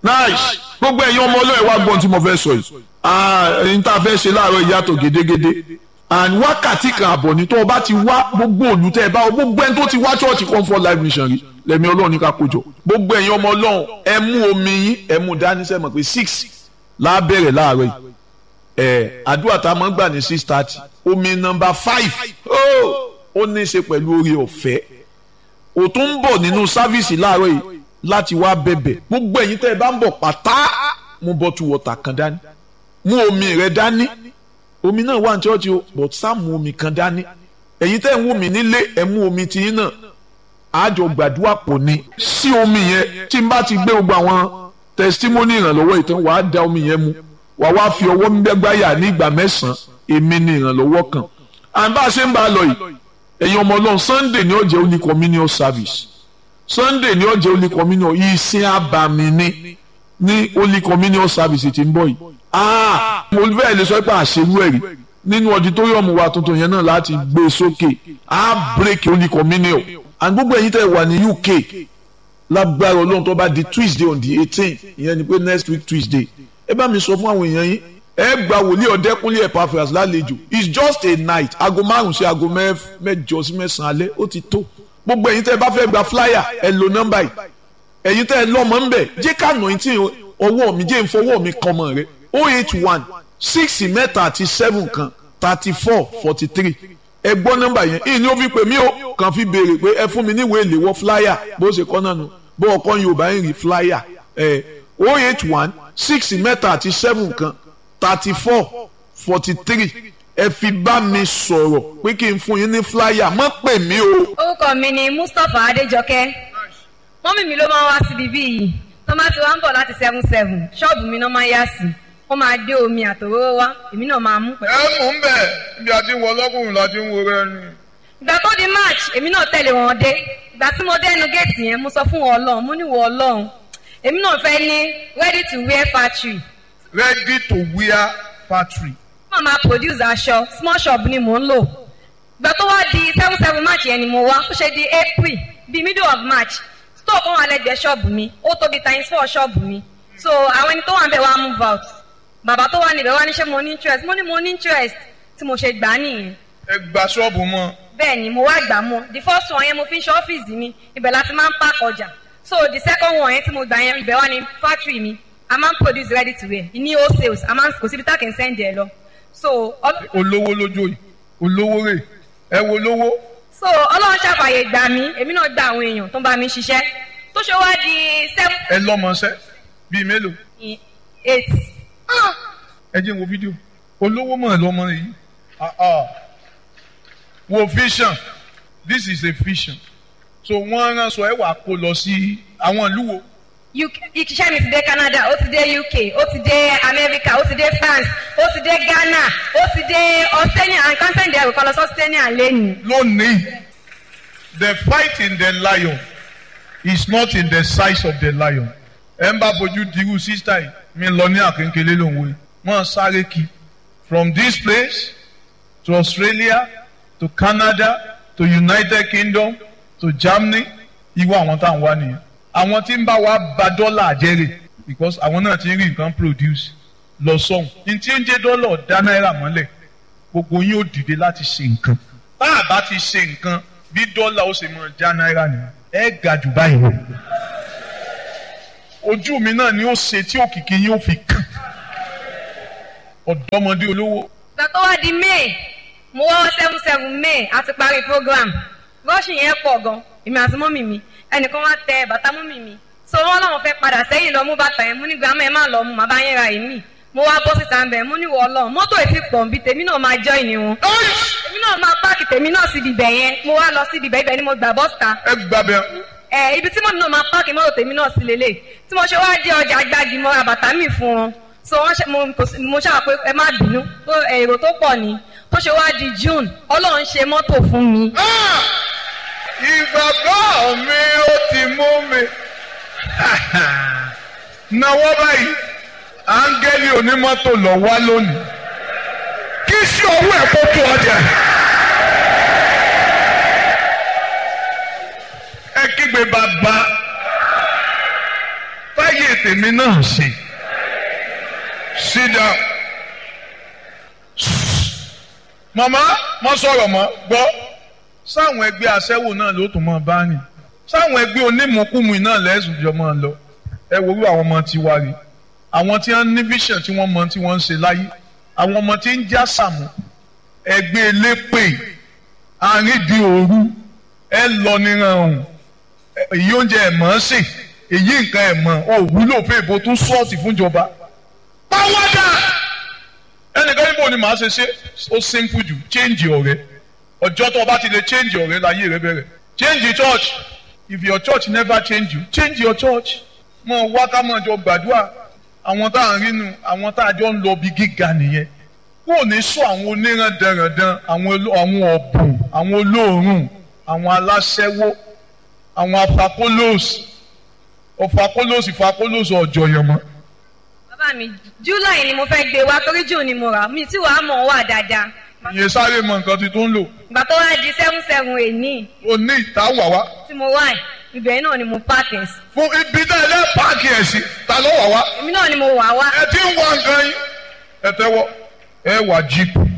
nice gbogbo ẹ̀yin ọmọ ọlọ́ọ̀ wá gbọ́n tí mo fẹ́ sọ yìí ẹ̀yin tá a fẹ́ ṣe láàárọ̀ ìyàtọ̀ gédégédé and wákàtí kan àbọ̀ ní tó o bá ti wá gbogbo òlù tẹ́ ẹ bá gbogbo ẹni tó ti wá church comfort life mission rí lẹ́mi ọlọ́run ní ká kójọ gbogbo ẹ̀yin ọmọ ọlọ́run ẹ mú omi yín ẹ mú dání sẹ́mọ̀ pé six lábẹ́rẹ̀ láàárọ̀ yìí ẹ̀ àdúrà tá a máa ń gbà ní six thirty omi nọmba five ó ní í ṣe pẹ̀lú oore ọ̀fẹ́ ò tún ń bọ̀ nínú sáfíìsì láàárọ̀ yìí láti wá bẹ̀bẹ̀ gbogbo ẹ̀yin tẹ́ ẹ bá ń bọ̀ pátá mú bottle water kan dání mú omi rẹ dání omi náà wà ní chọ́ọ̀chì o but sá mú omi kan dání ẹ̀yin tẹ́ ẹ ń wò mí nílé ẹ mú omi tiyín náà àjọ gbàdúrà pọ̀ ni sí omi yẹn tí n bá ti gbé gbogbo àwọn testimony ìrànlọ́wọ́ ìtàn wàá da omi yẹn mu wàá wá fi ọwọ́ gbẹ́gbáyà ní ìgbà mẹ́sàn-án èmi ni ìrànlọ́wọ́ kan à ń bá a ṣe ń bá a lọ yìí ẹ̀yin ọmọ ọlọ́run sunday ni ó jẹ́ holy communion service sunday ni ó jẹ́ holy communion ìsìn abàmì ni ní holy communion service tí ń bọ̀ yìí ah mo fẹ́ lè sọ pé àṣewú ẹ̀rí nínú auditorium wa tuntun yẹn náà láti gbé e sókè á break holy communion and gbogbo ẹ̀yin tẹ́ wà ní uk lágbára ọlọ́run tó bá di tuesday on the eighteen ìyẹn ni pé next week tuesday ẹ bá mi sọ fún àwọn èèyàn yín ẹ gba wòlíì ọ̀dẹ́kúnlé Epaphras lálejò it's just a night aago márùn sí aago mẹ́jọ sí mẹ́sàn-án alẹ́ ó ti tó gbogbo ẹ̀yin tẹ́ ẹ bá fẹ́ gba flyer ẹ lo nọ́mbà yìí ẹ̀yin tẹ́ ẹ lọ́mọ ń bẹ̀ jẹ́ ká nà tí ọwọ́ mi jẹ́ ìfọwọ́ mi kan mọ̀ rẹ oh eight one six mẹ́ta àti seven kan thirty four forty three ẹ gbọ́ nọ́mbà yẹn ìyìn ni ó fi pè mí o kàn fi béèrè pé ẹ fún mi níwèé ìléwọ́ flyer bó ṣe kọ́ náà nù bó ọkọ Yorùbá ń rí flyer ẹ oh eight one six mẹ́ta àti seven kan thirty four forty three ẹ fi bá mi sọ̀rọ̀ pé kí n fún yín ní flyer má pè mí o. orúkọ mi ni Mustapha Adéjọkẹ́ mọ́mì mi ló máa ń wá síbi bí yìí tó máa ti wá ń bọ̀ láti seven seven ṣọ́ọ̀bù mi náà máa ń yá sí wọ́n máa dé omi àtòróró wá èmi náà máa mú pẹ̀lú. ẹ mú un bẹ ibi àti wọ ọlọ́kùnrin láti ń wo rẹ ni. ìgbà tó di march èmi náà tẹ̀lé wọn dé ìgbà tí mo dé ẹnu géètì yẹn mo sọ fún wọn ọlọ́run mo ní wọ ọlọ́run èmi náà fẹ́ ní ready to wear factory ready to wear factory. wọ́n máa produce aṣọ small shop ni mò ń lò ìgbà tó wá di seven seven march yẹn ni mo wá ó ṣe di april bíi middle of march store kan wà lẹ́gbẹ̀ẹ́ ṣọ́ọ̀bù mi ó tóbi times four ṣọ́ọ̀bù mi so àwọn ẹni tó wà níbẹ̀ wá move out bàbá tó wà níbẹ̀ wá ní ṣé mo ní interest mo ní mo ní interest tí mo ṣe gbà á nìyẹn. ẹ gba ṣọ́ọ̀bù mọ́. bẹ́ẹ̀ ni mo wá gbà mọ́ the first one yẹn mo fi ń ṣe ọ́fíìsì mi ibẹ̀ la ti máa ń park ọjà so the second one yẹn tí mo gbà yẹn ibẹ̀ wá ní factory mi a máa ń produce ready to wear ní wholesales a máa ń kò síbi tá kì í send ẹ lọ so. olówó lójó yìí olówó rè ẹ wo lówó. so ọlọ́run ṣàfàyè gbà mí èmi náà gba àwọn èèyàn tó ń bá mi ṣiṣẹ́ tó ṣe wá di seven. ẹ lọ́mọṣẹ́ bíi mélòó. eight. ẹ jẹ́ wo fídíò olówó mọ̀ lọ́mọ yìí wo vision this is a vision so wọ́n rán sọ ẹ wà kó lọ sí àwọn ìlú wo iṣẹ́ mi ti dé Canada ó ti dé UK ó ti dé America ó ti dé France ó ti dé Ghana ó ti dé Australia and consent there kọ́ lọ sí Australia lẹ́nu. lónìí the fight in the lion is not in the size of the lion ẹ ń bá bójú dirú sísítà yìí mi lọ ní àkéńkélé lòun wò wọ́n sáré kí from this place to Australia to Canada to United Kingdom to Germany irú àwọn tá à ń wá nìyẹn àwọn tí ń bá wa ba dọ́là àjẹrè because àwọn náà ti ń rí nǹkan produce lọ sọ́hùn ní tí ń jẹ́ dọ́là dá náírà mọ́lẹ̀ gbogbo yín ó dìde láti ṣe nǹkan tá a bá ti ṣe nǹkan bí dọ́là ó ṣe máa já náírà nìyẹn ẹ ga jù báyìí lọ ojú mi náà ni ó ṣe tí òkìkí yín ó fi kàn ọ̀dọ́mọdé olówó. ìgbà tó wá di may mo wá seven seven may àti parí program rọ́ọ̀ṣì yẹn pọ̀ gan èmi àti mọ́mì mi ẹnìkan wá tẹ bàtà mọ́mì mi so wọ́n làwọn fẹ́ padà sẹ́yìn lọ mú bàtà yẹn mú ní gbàmọ́ ẹ má lọ mú màá bá yẹn ra èmi mo wá bọ́ síta ń bẹ̀ mú ní wọ́ lọ mọ́tò ètí pọ̀ nbí tèmi náà máa jọ́ ìní wọn èmi náà máa páàkì tèmi náà síbi ibẹ̀ yẹn mo wá lọ síbi ibẹ̀ ibẹ̀ ni mo gbà bọ́sítà. ẹ gbà bẹ. ẹ ibi tí mọ́mì náà máa páàkì mọ́tò tèmi náà sí lélẹ̀ tí mo ṣe wá dé ọjà gbági mo ra bàtà mi fún wọn so wọ́n ṣe mo ṣáà pé ẹ má bínú èrò tó pọ̀ ni tó ṣe wá di June Ọlọ́run ṣe mọ́tò fún mi. ìgbàgbọ́ mi ó ti mú mi náwó báyìí áńgẹ́lì onímọ́tò lọ wá lónìí kí sí owó ẹ̀ kó tó ọjà. ẹ kígbe bàbá táyé tèmi náà ṣe sit down màmá mo sọ̀rọ̀ mọ́ gbọ́ sáwọn ẹgbẹ́ aṣẹ́wó náà ló tún máa bá rìn sáwọn ẹgbẹ́ onímọ̀kùmù náà lẹ́sùn jọ máa lọ ẹ wo irú àwọn ọmọ tiwa rè àwọn tí wọ́n ní vision tí wọ́n mọ tí wọ́n ń ṣe láyé àwọn ọmọ tí ń já sàmù ẹgbẹ́ elépè àrídìí òru ẹ lọ níran ọ̀hún èyí oúnjẹ ẹ̀ mọ̀ ọ́n sè èyí nǹkan ẹ̀ mọ̀ ọ́ wúlò fún èbó tún sọ́ọ̀tì fúnjọba pàwọ́dà ẹnìkan níbo ni màá ṣe ṣe ó simple jù change ọ̀rẹ́ ọjọ́ tó o bá ti lè change ọ̀rẹ́ láyé rẹ bẹ̀rẹ̀ change the church if your church never change you change your church mọ wá ká mọ jọ gbàdúrà àwọn tá à ń rínu àwọn tá a jọ ń lọ bí gíga nìyẹn kó o ní sọ àwọn oníran dandan àwọn àwọn ọ̀bùn àwọn olóòórùn àwọn aláṣẹ́wó àwọn afakólóòsì ọ̀fakólóòsì fakólóòsì ọ̀jọ̀ yẹn mọ́. bàbá mi july ni mo fẹ́ gbé wá torí jù ni mo rà mi tí wàá mọ̀ wà dáadáa. ìyẹn sáré mọ nǹkan tí tó ń lò ìgbà tó wá di seven seven èní ó ní ìta wà wá tí mo wá ẹ̀ ibẹ̀ náà ni mo pààkì ẹ̀ sí. fún ibi náà ẹ lẹ́ páàkì ẹ̀ sí ta ló wà wá èmi náà ni mo wà wá. ẹ ti ń wá nǹkan yín ẹ tẹ́wọ́ ẹ wà jíìpù